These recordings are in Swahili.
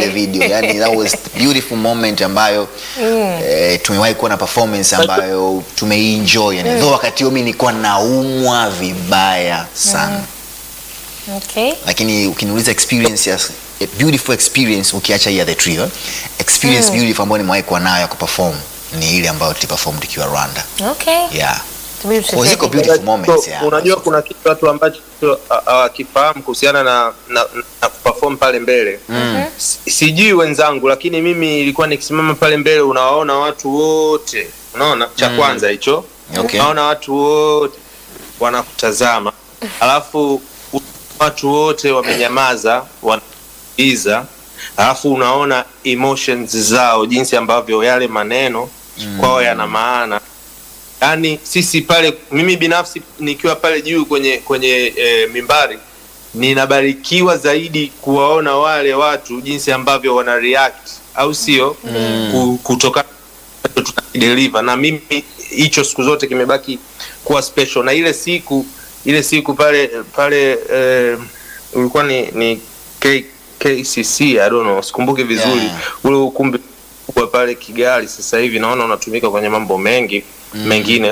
ile video yani that was beautiful moment ambayo eh, tumewahi kuwa na performance ambayo tumeienjoy yani though wakati huo mimi nilikuwa naumwa vibaya sana Okay. lakini ukiniuliza experience ya a beautiful experience ukiacha hii ya the trio experience beautiful ambayo nimewahi kuwa nayo ya kuperform ni ile ambayo tuliperform tukiwa Rwanda Okay. yeah Tubidi Kwa ziko tucheke. beautiful moments yeah. unajua kuna kitu watu ambacho ha- hawakifahamu kuhusiana na, na, na kuperform pale mbele Si- sijui wenzangu lakini mimi ilikuwa nikisimama pale mbele unawaona watu wote unaona cha kwanza hicho Okay. unaona watu wote wanakutazama alafu u- watu wote wamenyamaza wanaiza alafu unaona emotions zao jinsi ambavyo yale maneno kwao yana maana yaani sisi pale mimi binafsi nikiwa pale juu kwenye kwenye e, mimbari ninabarikiwa zaidi kuwaona wale watu jinsi ambavyo wana react au sio mm. kutokana na tunadeliver na mimi hicho siku zote kimebaki kuwa special na ile siku ile siku pale pale eh, ulikuwa ni, ni K, KCC I don't know sikumbuki vizuri Yeah. ule ukumbi kubwa pale Kigali sasa hivi naona unatumika kwenye mambo mengi mengine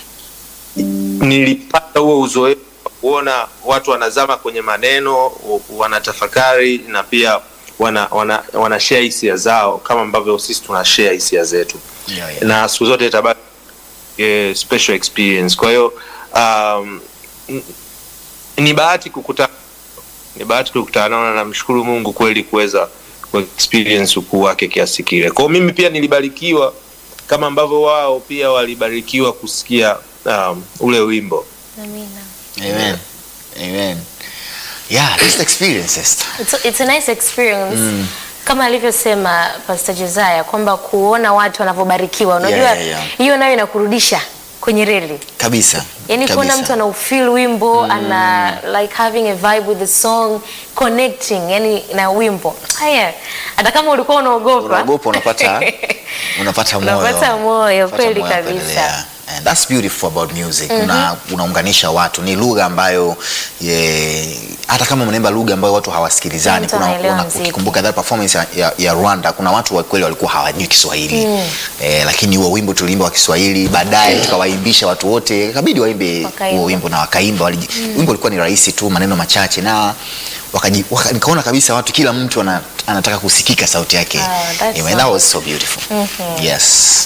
nilipata huo uzoefu wa kuona watu wanazama kwenye maneno u- wanatafakari na pia wana, wana, wana share hisia zao kama ambavyo sisi tuna share hisia zetu Yeah, yeah. na siku zote itabaki eh, special experience kwa hiyo um, n- ni bahati kukutana ni bahati kukutana nao na namshukuru mungu kweli kuweza ku experience ukuu wake kiasi kile kwao mimi pia nilibarikiwa kama ambavyo wao pia walibarikiwa kusikia um, ule wimbo Amina. Amen. Amen. Yeah, just experiences. It's a, it's a nice experience. Kama alivyosema Pastor Josiah kwamba kuona watu wanavyobarikiwa, unajua Yeah, yeah, yeah. hiyo nayo inakurudisha kwenye reli. Kabisa. Yaani kuona Kabisa. mtu anaufeel wimbo ana like having a vibe with the song connecting yani na wimbo. Haya, hata kama ulikuwa unaogopa unaogopa unapata unapata moyo Unapata moyo, Unapata kweli moyo wa kabisa. kuendelea. And that's beautiful about music. Una, unaunganisha watu, ni lugha ambayo ye, hata kama mnaimba lugha ambayo watu hawasikilizani. Mtu Kuna, anaelewa kuna mziki. ukikumbuka that performance ya, ya, ya Rwanda, kuna watu wa kweli walikuwa hawajui Kiswahili eh, lakini huo wimbo tuliimba wa Kiswahili, baadaye tukawaimbisha watu wote, ikabidi waimbe Wakaimba. huo wimbo na wakaimba. waliji- Wimbo ulikuwa ni rahisi tu, maneno machache na wakaji, waka, nikaona kabisa watu kila mtu ana, anataka kusikika sauti yake. Ah, that's Anyway, that was so beautiful. Yes.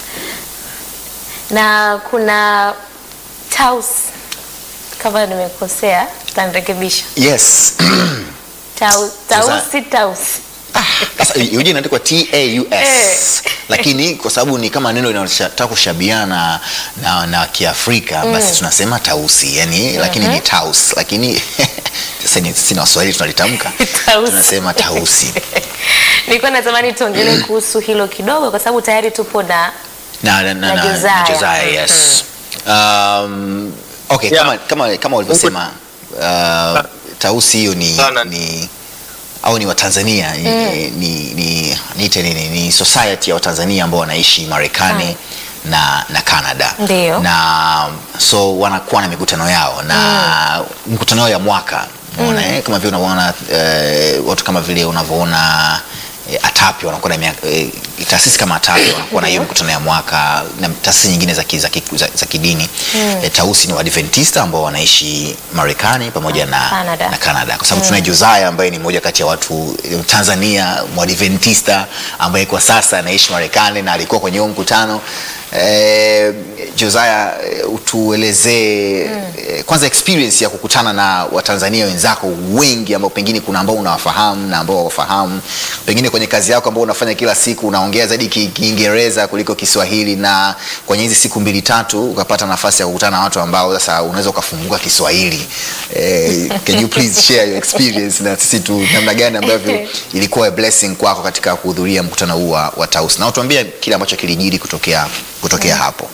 na kuna Taus, kama nimekosea utanirekebisha. Yes. Taus, Sasa- Taus si Taus. Sasa hiyo jina inaandikwa T A U S. Eh. Lakini kwa sababu ni kama neno linalotaka kushabiana na, na Kiafrika basi tunasema tausi. Yani lakini ni taus. Lakini sasa ni sisi na Waswahili tunalitamka. Tausi. Tunasema tausi. Nilikuwa natamani tuongelee kuhusu hilo kidogo, kwa sababu tayari tupo na na, na, na, Na na, Josiah. na Josiah, yes. Um, okay, Yeah. kama, kama, kama ulivyosema uh, tausi hiyo ni, Sana. ni au ni Watanzania ni, ni, ni, niite nini ni society ya Watanzania ambao wanaishi Marekani na, na Canada Ndio. na so wanakuwa na mikutano yao na mikutano yao ya mwaka unaona eh, kama vile unavyoona eh, watu kama vile unavyoona eh, ATAPI wanakuwa na miaka- eh, taasisi kama ATAPI wanakuwa na hiyo mikutano ya mwaka na taasisi nyingine za, ki, za, ki, za, za kidini eh, Tausi ni Waadventista ambao wanaishi Marekani pamoja na Canada. na Canada kwa sababu tunaye Josiah ambaye ni mmoja kati ya watu eh, Tanzania Mwadventista ambaye kwa sasa anaishi Marekani na alikuwa kwenye huo mkutano eh, Josiah eh, utuelezee eh, kwanza experience ya kukutana na Watanzania wenzako wengi ambao pengine kuna ambao unawafahamu na ambao hawafahamu, pengine kwenye kazi yako ambao unafanya kila siku unaongea zaidi Ki- Kiingereza kuliko Kiswahili, na kwenye hizi siku mbili tatu ukapata nafasi ya kukutana na watu ambao sasa unaweza ukafunguka Kiswahili. Eh, can you please share your experience na sisi tu namna gani ambavyo ilikuwa a blessing kwako katika kuhudhuria mkutano huu wa, wa Tausi na utuambie kile ambacho kilijiri kutokea kutokea hapo.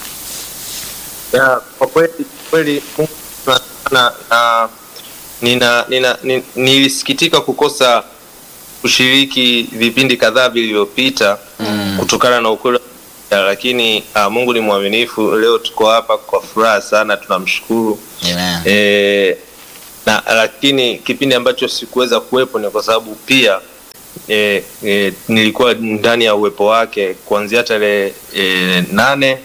ya kwa kweli kweli Mungu sana na nina, nina, nina, nilisikitika kukosa kushiriki vipindi kadhaa vilivyopita mm. kutokana na ukweli wa- lakini uh, Mungu ni mwaminifu. Leo tuko hapa kwa furaha sana, tunamshukuru Amen. e, na lakini kipindi ambacho sikuweza kuwepo ni kwa sababu pia e, e, nilikuwa ndani ya uwepo wake kuanzia tarehe e, nane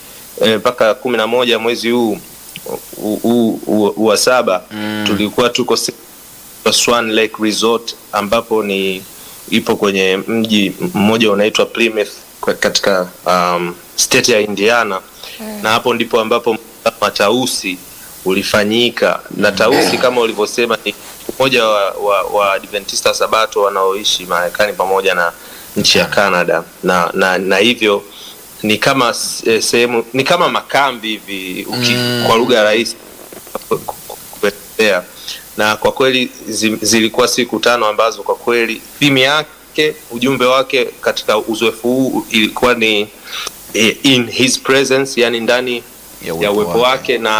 mpaka kumi na moja mwezi huu huu- huu huu wa saba Mm. tulikuwa tuko se- Swan Lake Resort ambapo ni ipo kwenye mji mmoja unaitwa Plymouth kwa- katika um, state ya Indiana na hapo ndipo ambapo mkutano wa Tausi ulifanyika na Tausi kama ulivyosema ni mmoja wa, wa, wa Adventista Sabato wanaoishi Marekani pamoja na nchi ya Canada na, na, na hivyo ni kama eh, sehemu ni kama makambi hivi uki, Mm. kwa lugha rahisi ku- ku- kuelezea na kwa kweli zi, zilikuwa siku tano ambazo kwa kweli theme yake ujumbe wake katika uzoefu huu ilikuwa ni eh, in his presence yani ndani ya uwepo wake na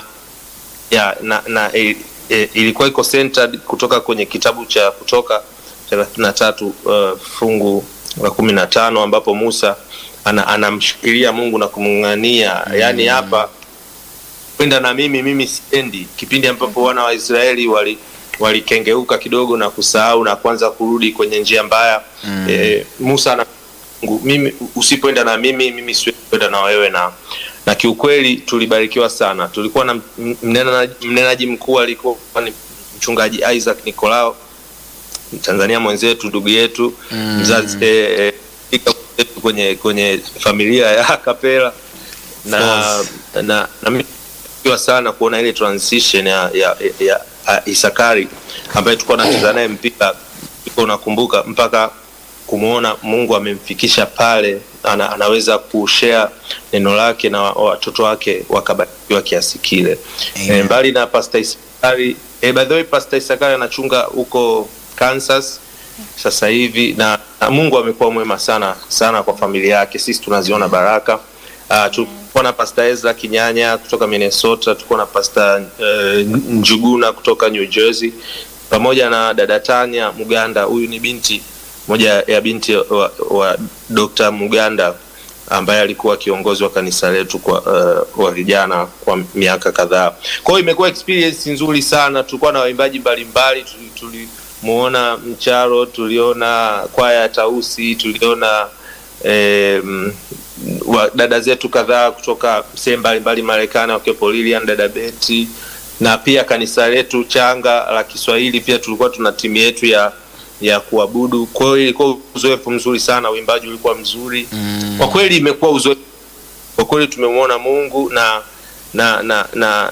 ya, na, na e, e, ilikuwa iko centered kutoka kwenye kitabu cha kutoka thelathini na tatu uh, fungu la kumi na tano ambapo Musa ana, anamshikilia Mungu na kumng'ang'ania mm. yaani hapa kwenda na mimi mimi siendi kipindi ambapo wana wa Israeli wali walikengeuka kidogo na kusahau na kwanza kurudi kwenye njia mbaya Mm. e, Musa ana Mungu, mimi usipoenda na mimi mimi siwezi kwenda na wewe na na kiukweli tulibarikiwa sana tulikuwa na m- mnenaji, mnenaji mkuu alikuwa ni mchungaji Isaac Nicolao Tanzania mwenzetu ndugu yetu Mm. mzazi eh, eh, fika mwenzetu kwenye kwenye familia ya Kapela na course. na, na mimi nimebarikiwa sana kuona ile transition ya ya, ya, ya Isakari ambaye tulikuwa tunacheza naye mpira iko unakumbuka mpaka kumwona Mungu amemfikisha pale ana, anaweza kushare neno lake na wa- watoto wake wakabarikiwa kiasi kile. Amen. E, mbali na Pastor Isakari e, by the way Pastor Isakari anachunga huko Kansas sasa hivi na, na Mungu amekuwa mwema sana sana kwa familia yake. Sisi tunaziona baraka. Uh, tulikuwa na Pastor Ezra Kinyanya kutoka Minnesota, tulikuwa na Pastor uh, Njuguna kutoka New Jersey pamoja na dada Tanya Muganda. Huyu ni binti moja ya binti wa, wa Dr. Muganda ambaye alikuwa kiongozi wa kanisa letu kwa uh, wa vijana kwa miaka kadhaa. Kwa hiyo imekuwa experience nzuri sana. Tulikuwa na waimbaji mbalimbali, tuli- tulimuona Mcharo, tuliona kwaya ya Tausi, tuliona eh, mm, wa, dada zetu kadhaa kutoka sehemu mbalimbali Marekani, wakiwepo Lilian, dada Beti na pia kanisa letu changa la Kiswahili pia tulikuwa tuna timu yetu ya ya kuabudu. Kwa hiyo ilikuwa uzoefu mzuri sana, uimbaji ulikuwa mzuri Mm. kwa kweli imekuwa uzoefu kwa kweli tumemwona Mungu na na na na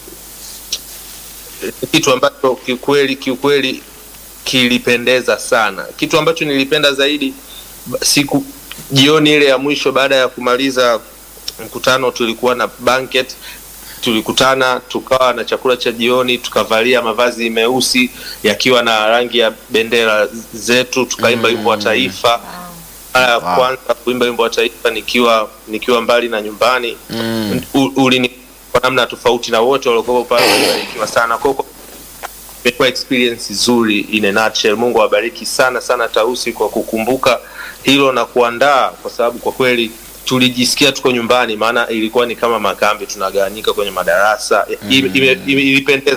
kitu ambacho kiukweli kiukweli kilipendeza sana. Kitu ambacho nilipenda zaidi ba- siku jioni ile ya mwisho baada ya kumaliza mkutano, tulikuwa na banquet, tulikutana tukawa na chakula cha jioni, tukavalia mavazi meusi yakiwa na rangi ya bendera zetu, tukaimba wimbo wa taifa mara ya Wow. kwanza kuimba wimbo wa taifa nikiwa nikiwa mbali na nyumbani Mm. U- ulini kwa namna tofauti na wote waliokuwa pale walibarikiwa sana kwa hiyo imekuwa experience nzuri in a nutshell. Mungu awabariki sana sana Tausi kwa kukumbuka hilo na kuandaa, kwa sababu kwa kweli tulijisikia tuko nyumbani, maana ilikuwa ni kama makambi, tunagawanyika kwenye madarasa Ime- ime- ime- ilipendeza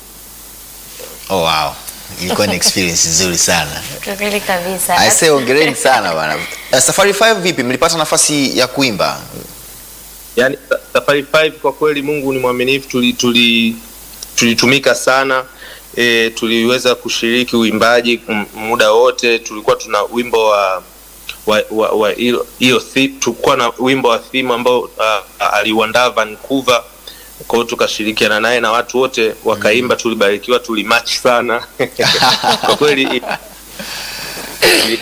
Oh, wow. Ilikuwa ni experience nzuri sana. Kwa kweli kabisa. Aisee, ongereni sana bana. Uh, Safari 5 vipi? Mlipata nafasi ya kuimba? yani sa- safari 5 kwa kweli mungu ni mwaminifu tuli, tuli, tulitumika sana e, tuliweza kushiriki uimbaji m- muda wote tulikuwa tuna wimbo wa wa, wa, wa hiyo- hiyo thi- tulikuwa na wimbo wa theme ambao uh, aliuandaa Vancouver kwa hiyo tukashirikiana naye na watu wote wakaimba tulibarikiwa tulimatch sana kwa kweli i- i-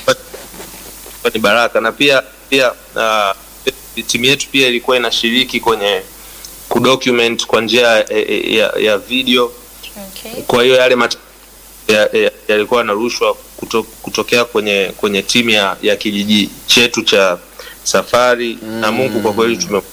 ni baraka na pia pia uh, timu yetu pia ilikuwa inashiriki kwenye kudocument kwa njia ya, ya, ya video Okay. kwa hiyo yale mat- ya- ya- yalikuwa yanarushwa kuto, kutokea kwenye kwenye timu ya, ya kijiji chetu cha safari mm. na mungu kwa kweli tume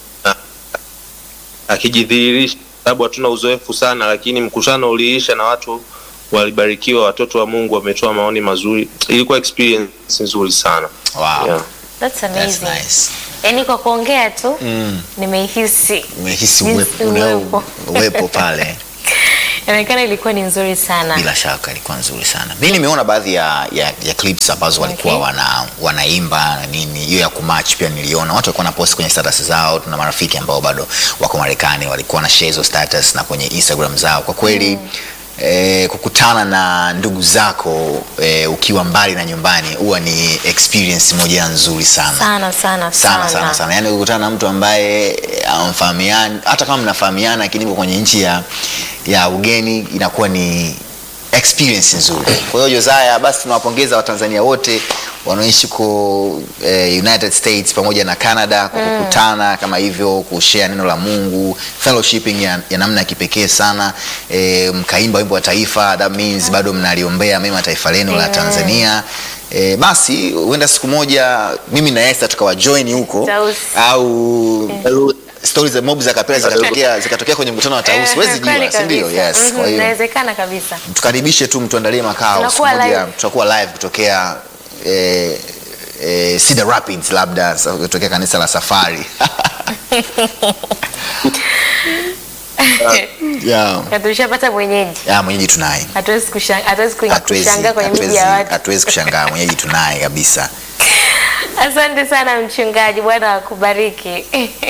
akijidhihirisha sababu hatuna uzoefu sana lakini mkutano uliisha na watu walibarikiwa watoto wa mungu wametoa maoni mazuri ilikuwa experience nzuri sana Wow. yeah. That's That's amazing. nice. Yaani kwa kuongea tu Mm. nimeihisi Umehisi Jinsi uwepo, unao uwepo. uwepo pale. Inaonekana ilikuwa ni nzuri sana. bila shaka ilikuwa nzuri sana mi nimeona baadhi ya, ya, ya clips ambazo walikuwa Okay. wana, wanaimba na nini hiyo ya kumatch pia niliona watu walikuwa na post kwenye status zao tuna marafiki ambao bado wako marekani walikuwa na share hizo status na kwenye instagram zao kwa kweli mm. Eh, kukutana na ndugu zako eh, ukiwa mbali na nyumbani huwa ni experience moja nzuri sana Sana sana sana sana sana yani ukutana na mtu ambaye eh, amfahamiani hata kama mnafahamiana lakini mko kwenye nchi ya, ya ugeni inakuwa ni experience nzuri kwa hiyo josaya basi tunawapongeza watanzania wote wanaoishi ko eh, united states pamoja na canada kwa kukutana kama hivyo kushare neno la mungu fellowshipping ya, ya namna ya kipekee sana eh, mkaimba wimbo wa taifa that means bado mnaliombea mema taifa lenu la tanzania E, basi huenda siku moja mimi na Esther tukawa join huko Tausi. au stori za mob za kapela zikatokea zikatokea kwenye mkutano wa Tausi, huwezi kweli jua, si ndio? kabisa. Yes, Mhm, kwa hiyo Inawezekana kabisa. tukaribishe tu mtuandalie makao siku Tunakuwa moja live. tutakuwa live kutokea eh, eh, Cedar Rapids labda sa- kutokea kanisa la Safari yeah. Na tulishapata mwenyeji. Yeah, mwenyeji tunaye Hatuwezi kushanga- hatuwezi ku- Hatuwezi- kushangaa kwenye miji hatuwezi- ya watu. hatuwezi kushangaa mwenyeji tunaye kabisa Asante sana mchungaji, Bwana akubariki.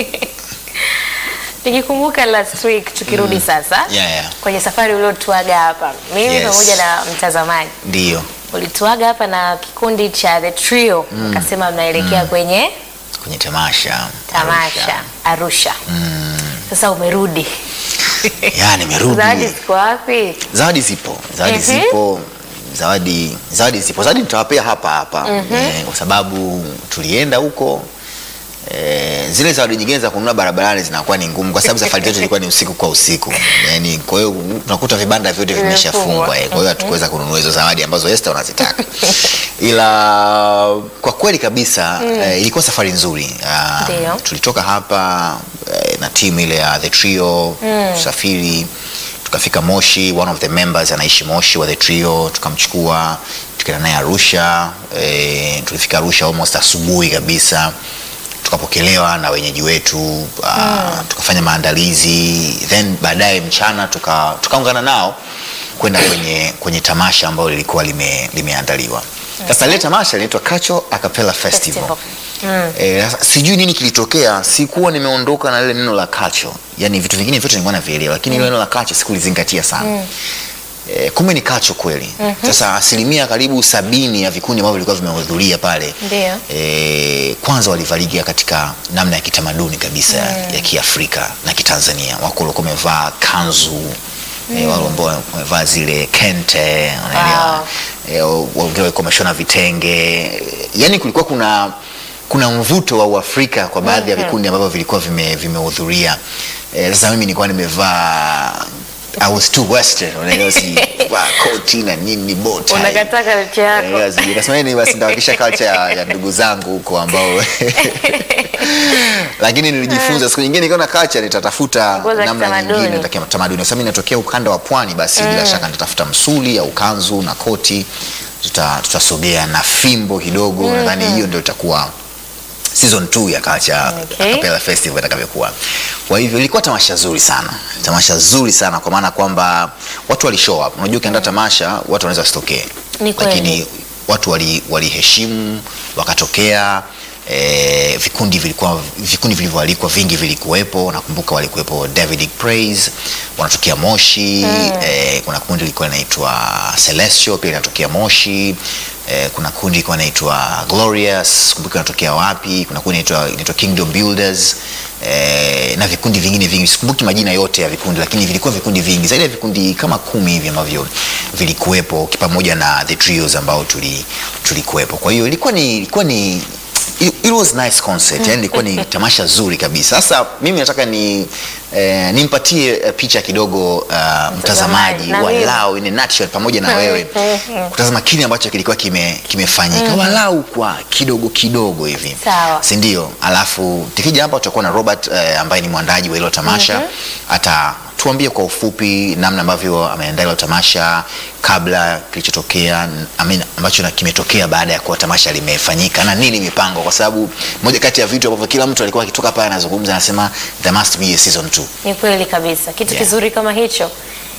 Nikikumbuka last week tukirudi sasa yeah, yeah. kwenye safari uliotuaga hapa, mimi Yes. pamoja na mtazamaji ndio ulituaga hapa na kikundi cha The Trio ukasema mnaelekea kwenye kwenye tamasha tamasha Arusha. Sasa umerudi, ya nimerudi zawadi ziko wapi? zawadi zipo zawadi Mhm. zipo zawadi zawadi zipo zawadi nitawapea hapa hapa eh, kwa sababu tulienda huko eh, zile zawadi nyingine za kununua barabarani zinakuwa ni ngumu kwa sababu safari yetu ilikuwa ni usiku kwa usiku yani kwa hiyo tunakuta vibanda vyote vimeshafungwa eh, kwa hiyo hatukuweza kununua hizo zawadi ambazo Esther unazitaka ila kwa kweli kabisa eh, ilikuwa safari nzuri Ah, Ndio. tulitoka hapa eh, na timu ile ya the trio tusafiri tukafika moshi one of the members anaishi moshi wa the trio tukamchukua tukaenda naye arusha eh, tulifika arusha almost asubuhi kabisa tukapokelewa na wenyeji wetu uh, tukafanya maandalizi then baadaye mchana tuka- tukaungana nao kwenda kwenye, kwenye tamasha ambayo lilikuwa lime, limeandaliwa sasa lile tamasha linaitwa Kacho Acapella Festival, Festival. Eh, sasa sijui nini kilitokea, sikuwa nimeondoka na lile neno la kacho, yani vitu vingine vyote nilikuwa navielewa, lakini mm. neno la kacho sikulizingatia sana Eh, kumbe ni kacho kweli. Sasa asilimia karibu sabini ya vikundi ambavyo vilikuwa vimehudhuria pale Ndio. eh, kwanza walivaliga katika namna ya kitamaduni kabisa ya Kiafrika na Kitanzania. Wako walikuwa wamevaa kanzu eh, wale ambao wamevaa zile kente, unaelewa eh, wengine walikuwa wameshona vitenge, yani kulikuwa kuna kuna mvuto wa Uafrika kwa baadhi ya vikundi ambavyo vilikuwa vime- vimehudhuria. Eh, sasa mimi nilikuwa nimevaa I was too western, unaelewa, si vaa koti na nini bow tie. Unakataa culture yako. Eh, basi nikasema nini basi nitawakisha culture ya, ya ndugu zangu huko ambao lakini nilijifunza siku nyingine nikiona culture nitatafuta Nguo za namna kitamaduni. nyingine za tamaduni kwa sababu ninatokea ukanda wa pwani basi bila shaka nitatafuta msuli au kanzu na koti tuta- tutasogea na fimbo kidogo nadhani hiyo ndio itakuwa season 2 ya Culture Okay. Acapella Festival itakavyokuwa. Kwa hivyo ilikuwa tamasha zuri sana, tamasha zuri sana kwa maana kwamba watu wali show up. Unajua ukienda tamasha watu wanaweza wasitokee, Ni kweli. lakini watu wali- waliheshimu wakatokea. E, vikundi vilikuwa vikundi vilivyoalikwa vingi vilikuwepo. Nakumbuka walikuwepo Davidic Praise wanatokea Moshi e, kuna kundi lilikuwa linaitwa Celestial pia linatokea Moshi e, kuna kundi lilikuwa linaitwa Glorious kumbuka linatokea wapi. Kuna kundi linaitwa linaitwa Kingdom Builders e, na vikundi vingine vingi, sikumbuki majina yote ya vikundi, lakini vilikuwa vikundi vingi zaidi ya vikundi kama kumi hivi ambavyo vilikuwepo pamoja na the trios ambao tuli tulikuwepo. Kwa hiyo ilikuwa ni ilikuwa ni it, it was nice concert yani ilikuwa ni tamasha zuri kabisa. Sasa mimi nataka ni eh, nimpatie eh, picha kidogo uh, mtazamaji na mimi. walau in a nutshell pamoja na wewe kutazama kile ambacho kilikuwa kime kimefanyika walau kwa kidogo kidogo hivi Sawa. si ndio? Alafu tukija hapa tutakuwa na Robert eh, ambaye ni mwandaji wa hilo tamasha ata tuambie kwa ufupi namna ambavyo ameandaa hilo tamasha kabla kilichotokea n- I mean, ambacho na kimetokea baada ya kuwa tamasha limefanyika na nini mipango, kwa sababu moja kati ya vitu ambavyo kila mtu alikuwa akitoka pale anazungumza anasema there must be a season 2. Ni kweli kabisa, kitu Yeah. kizuri kama hicho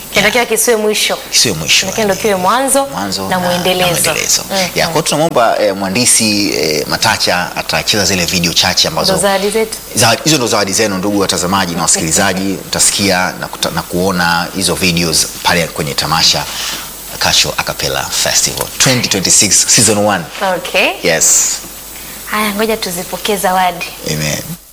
kinatakiwa kisiwe mwisho Sio mwisho. lakini ndo kiwe mwanzo, mwanzo na mwendelezo, mwendelezo. Mhm. Ya, kwa hiyo tunamwomba eh, mhandisi eh, Matacha atacheza zile video chache ndo ambazo zawadi zetu Zawadi- hizo ndo zawadi zenu ndugu watazamaji na wasikilizaji, mtasikia na, kuta, na kuona hizo videos pale kwenye tamasha Kasho Acapella Festival 2026 season 1. okay Yes. haya ngoja tuzipokee zawadi Amen.